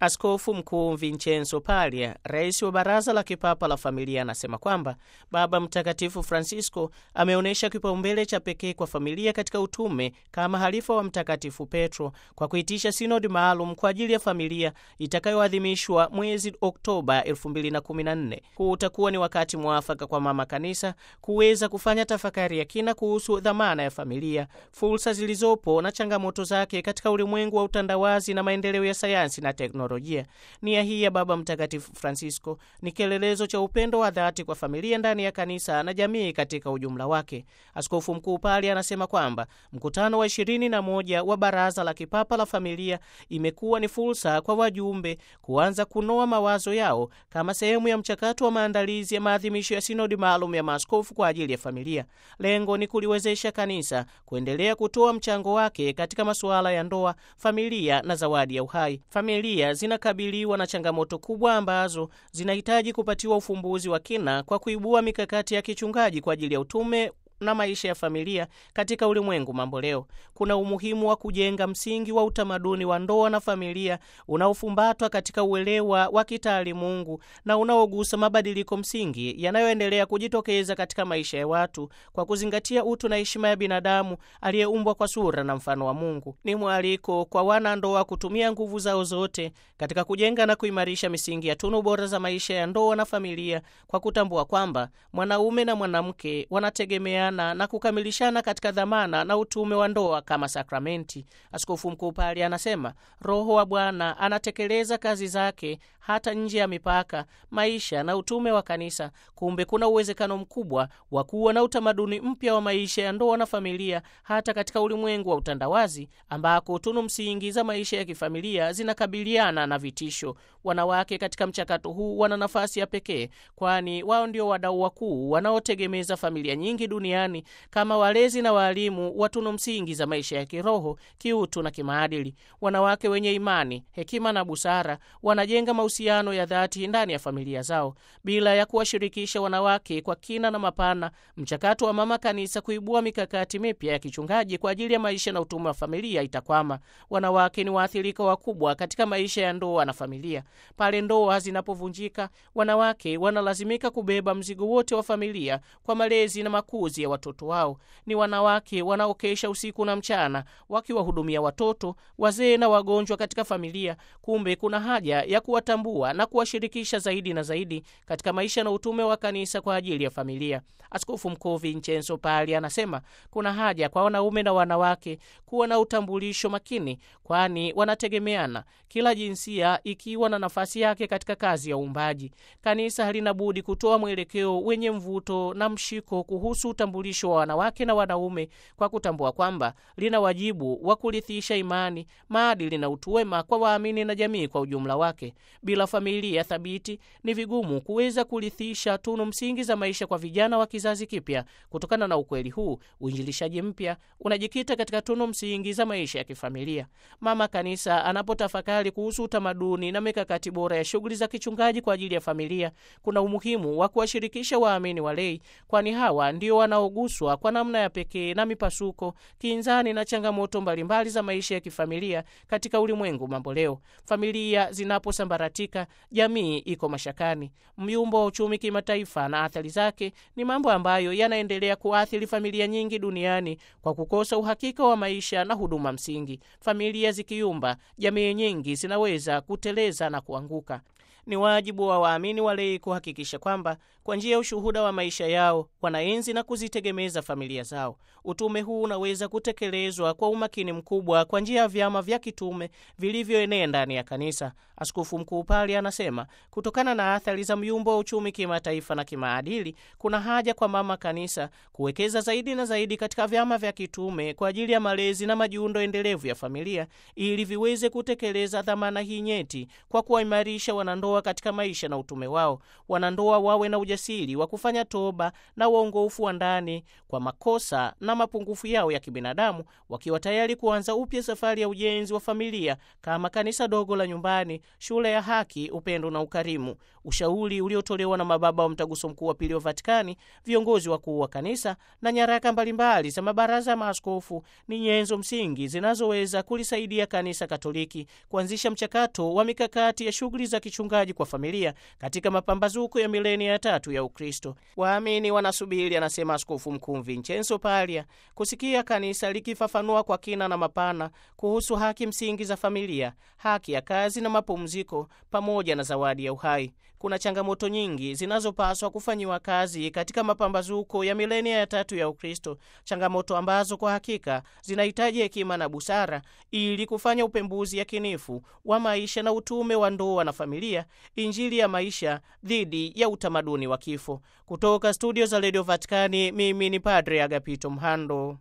Askofu Mkuu Vincenzo Paglia, rais wa Baraza la Kipapa la Familia, anasema kwamba Baba Mtakatifu Francisco ameonyesha kipaumbele cha pekee kwa familia katika utume kama halifa wa Mtakatifu Petro kwa kuitisha sinodi maalum kwa ajili ya familia itakayoadhimishwa mwezi Oktoba 2014. Huu utakuwa ni wakati mwafaka kwa Mama Kanisa kuweza kufanya tafakari ya kina kuhusu dhamana ya familia, fursa zilizopo na changamoto zake katika ulimwengu wa utandawazi na maendeleo ya sayansi na teknolojia. Nia hii ya Baba Mtakatifu Francisco ni kielelezo cha upendo wa dhati kwa familia ndani ya kanisa na jamii katika ujumla wake. Askofu Mkuu Pali anasema kwamba mkutano wa ishirini na moja wa Baraza la Kipapa la Familia imekuwa ni fursa kwa wajumbe kuanza kunoa mawazo yao kama sehemu ya mchakato wa maandalizi ya maadhimisho ya sinodi maalum ya maaskofu kwa ajili ya familia. Lengo ni kuliwezesha kanisa kuendelea kutoa mchango wake katika masuala ya ndoa, familia na zawadi ya uhai. Familia zinakabiliwa na changamoto kubwa ambazo zinahitaji kupatiwa ufumbuzi wa kina kwa kuibua mikakati ya kichungaji kwa ajili ya utume na maisha ya familia katika ulimwengu mambo leo. Kuna umuhimu wa kujenga msingi wa utamaduni wa ndoa na familia unaofumbatwa katika uelewa wa kitaalimungu na unaogusa mabadiliko msingi yanayoendelea kujitokeza katika maisha ya watu kwa kuzingatia utu na heshima ya binadamu aliyeumbwa kwa sura na mfano wa Mungu. Ni mwaliko kwa wanandoa kutumia nguvu zao zote katika kujenga na kuimarisha misingi ya tunu bora za maisha ya ndoa na familia kwa kutambua kwamba mwanaume na mwanamke wanategemea na kukamilishana katika dhamana na utume wa ndoa kama sakramenti. Askofu Mkuu Pali anasema Roho wa Bwana anatekeleza kazi zake hata nje ya mipaka, maisha na utume wa kanisa. Kumbe kuna uwezekano mkubwa wa kuwa na utamaduni mpya wa maisha ya ndoa na familia hata katika ulimwengu wa utandawazi, ambako tunu msingi za maisha ya kifamilia zinakabiliana na vitisho. Wanawake katika mchakato huu wana nafasi ya pekee, kwani wao ndio wadau wakuu wanaotegemeza familia nyingi duniani kama walezi na waalimu wa tunu msingi za maisha ya kiroho, kiutu na kimaadili. Wanawake wenye imani, hekima na busara wanajenga mahusiano ya dhati ndani ya familia zao bila ya kuwashirikisha wanawake kwa kina na mapana. Mchakato wa Mama Kanisa kuibua mikakati mipya ya kichungaji kwa ajili ya maisha na utume wa familia itakwama. Wanawake ni waathirika wakubwa katika maisha ya ndoa na familia. Pale ndoa zinapovunjika, wanawake wanalazimika kubeba mzigo wote wa familia kwa malezi na makuzi ya watoto wao. Ni wanawake wanaokesha usiku na mchana wakiwahudumia watoto, wazee na wagonjwa katika familia. Kumbe kuna haja ya kuwatambua na kuwashirikisha zaidi na zaidi katika maisha na utume wa kanisa kwa ajili ya familia. Askofu Mkuu Vincenzo Pali anasema kuna haja kwa wanaume na wanawake kuwa na utambulisho makini, kwani wanategemeana, kila jinsia ikiwa na nafasi yake katika kazi ya uumbaji. Kanisa halina budi kutoa mwelekeo wenye mvuto na mshiko kuhusu utambulisho wa wanawake na wanaume kwa kutambua kwamba lina wajibu wa kurithisha imani, maadili na utu wema kwa waamini na jamii kwa ujumla wake. Bila familia thabiti, ni vigumu kuweza kurithisha tunu msingi za maisha kwa vijana wa kizazi kipya. Kutokana na ukweli huu, uinjilishaji mpya unajikita katika tunu msingi za maisha ya kifamilia. Mama Kanisa anapotafakari kuhusu utamaduni na mikakati bora ya shughuli za kichungaji kwa ajili ya familia, kuna umuhimu wa kuwashirikisha waamini walei, kwani hawa ndio wanaoguswa kwa namna ya pekee na mipasuko, kinzani na changamoto mbalimbali za maisha ya kifamilia katika ulimwengu mambo leo. Familia zinaposambaratika, jamii iko mashakani. Myumbo wa uchumi kimataifa na athari zake ni mambo ambayo yanaendelea kuathiri familia nyingi duniani kwa kukosa uhakika wa maisha na huduma msingi. Familia zikiyumba, jamii nyingi zinaweza kuteleza na kuanguka. Ni wajibu wa waamini walei kuhakikisha kwamba kwa njia ya ushuhuda wa maisha yao wanaenzi na kuzitegemeza familia zao. Utume huu unaweza kutekelezwa kwa umakini mkubwa kwa njia ya vyama vya kitume vilivyoenea ndani ya kanisa. Askofu Mkuu Pali anasema kutokana na athari za myumbo wa uchumi kimataifa na kimaadili, kuna haja kwa Mama Kanisa kuwekeza zaidi na zaidi katika vyama vya kitume kwa ajili ya malezi na majiundo endelevu ya familia ili viweze kutekeleza dhamana hii nyeti kwa kuwaimarisha wanandoa wanandoa katika maisha na utume wao. Wanandoa wawe na ujasiri wa kufanya toba na uongofu wa ndani kwa makosa na mapungufu yao ya kibinadamu, wakiwa tayari kuanza upya safari ya ujenzi wa familia kama kanisa dogo la nyumbani, shule ya haki, upendo na ukarimu. Ushauri uliotolewa na mababa wa Mtaguso Mkuu wa Pili wa Vatikani, viongozi wakuu wa kanisa na nyaraka mbalimbali za mabaraza ya maaskofu ni nyenzo msingi zinazoweza kulisaidia kanisa Katoliki kuanzisha mchakato wa mikakati ya shughuli za kichungaji kwa familia katika mapambazuko ya milenia ya tatu ya Ukristo. Waamini wanasubiri, anasema Askofu Mkuu Vincenzo Palia, kusikia kanisa likifafanua kwa kina na mapana kuhusu haki msingi za familia, haki ya kazi na mapumziko, pamoja na zawadi ya uhai. Kuna changamoto nyingi zinazopaswa kufanyiwa kazi katika mapambazuko ya milenia ya tatu ya Ukristo, changamoto ambazo kwa hakika zinahitaji hekima na busara ili kufanya upembuzi yakinifu wa maisha na utume wa ndoa na familia, injili ya maisha dhidi ya utamaduni wa kifo. Kutoka studio za redio Vatikani, mimi ni Padre Agapito Mhando.